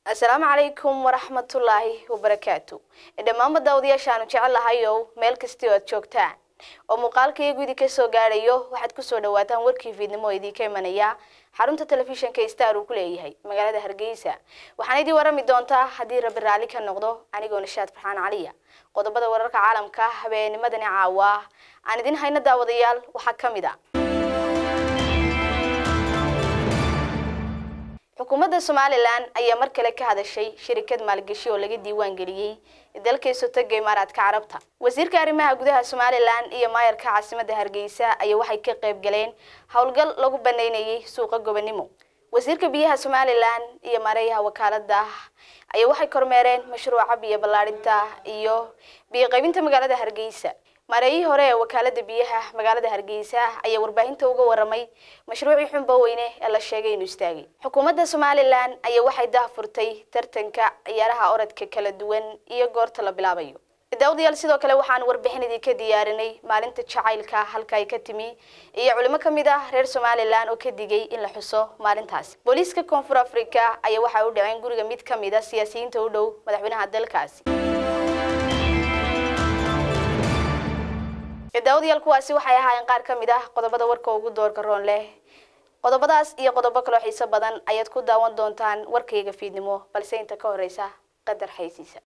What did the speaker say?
asalaamu calaykum waraxmatullaahi wabarakaatu dhammaanba daawadayaashaanu jecel lahayow meel kastii oo aad joogtaan oo muuqaalkaiyo gudi ka soo gaadhayo waxaad kusoo dhawaataan warkii fiidnimo oo idiinka imanaya xarunta telefishinka star uu ku leeyahay magaalada hargeysa waxaan idii warami doontaa haddii rabbi raalli ka noqdo anigoo nishaad farxaan caliya qodobada wararka caalamka habeennimadani caawa aan idin hayno daawadayaal waxaa ka mid a xukuumadda somalilan ayaa mar kale ka hadashay shirikad maalgashi oo laga diiwaan geliyey dalka isotaga imaaraadka carabta wasiirka arrimaha gudaha somalilan iyo maayarka caasimadda hargeysa ayaa waxay ka qayb galeen howlgal lagu banaynayay suuqa gobonimo wasiirka biyaha somalilan iyo mareyaha wakaalada ayaa waxay kormeereen mashruuca biyo ballaadhinta iyo biyo qaybinta magaalada hargeysa mareeyihii hore ee wakaalada biyaha magaalada hargeysa ayaa warbaahinta uga waramay mashruucii xunba weyne ee la sheegay inuu istaagay xukuumadda somalilan ayaa waxay dahfurtay tartanka ciyaaraha orodka kala duwan iyo goorta la bilaabayo daawadayaal sidoo kale waxaan warbixin idinka diyaarinay maalinta jacaylka halka ay ka timi iyo culimo ka mid ah reer somalilan oo ka digay in la xuso maalintaasi booliiska koonfur africa ayaa waxay u dhaceen guriga mid ka mid a siyaasiyiinta u dhow madaxweynaha dalkaasi daawadayaal kuwaasi waxay ahaayeen qaar ka mid ah qodobada warka ugu doorka roon leh qodobadaas iyo qodobo kaloo xiiso badan ayaad ku daawan doontaan warkayga fiidnimo balse inta ka horeysa qadar xaysiisa